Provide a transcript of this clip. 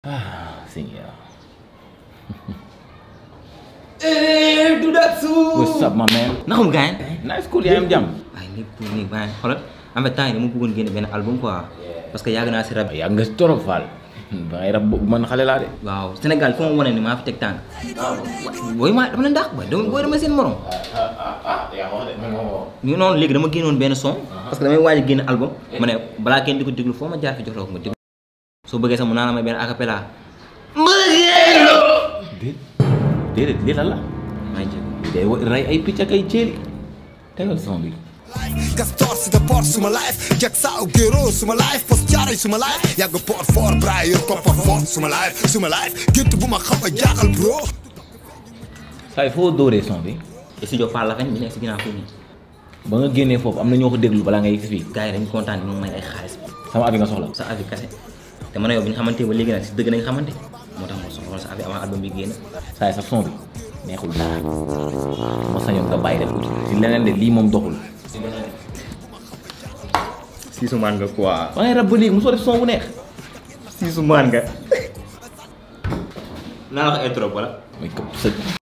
Ah, Seigneur. Eh, do that too. What's up, my man? naka mu gaañ. Nice cool, yaa ngi am jàmm. waaye lépp pour nii baax xoolal en fait temps yi dama bëggoon génne benn album quoi parce que yàgg naa si rab. Yàgg nga si torop Fall. ba ngay rab boobu man xale laa de. waaw Sénégal fu ma wane ni maa fi teg tànk. booy maa dama leen dàq booy dama booy dama seen morom. ñu noonu léegi dama génnoon benn son. parce que damay waaj a génne album. ma ne balaa kenn di ko déglu foo ma jaar fi jox la ko nga déglu. soo bëggee sax mu naan la may benn acapella. Déet déedéet lii lan la. maa ngi jéego. day wa- rey ay picc ak ay ceeli. tegal son bi. Castor si de port suma life Jack Sao Gero suma life Post Thiaroye suma life yàgg port fort bra yor koppar fort suma life suma life gént bu ma xam a jaaxal bro saa yi foo dóoree son bi. studio Fall la fen bi nekk si ginnaaw fii nii. ba nga génnee foofu am na ñoo ko déglu balaa nga yegg si fii. gars yi dañu kontaan ni moom may ay xaalis sama avis nga soxla. sa avis kase te man a yow bi ñu xamante ba léegi nag si dëgg nañ xamante moo tax ma soxla sa avis avant album bi génn saa yi sa son bi neexul dara. ma sañoon nga bàyyi def ci leneen de lii moom doxul. siisu maan nga quoi ba ngay rab ba léegi mosoo def son bu neex. siisu maan nga naa la ko intro wala mooy këpp sa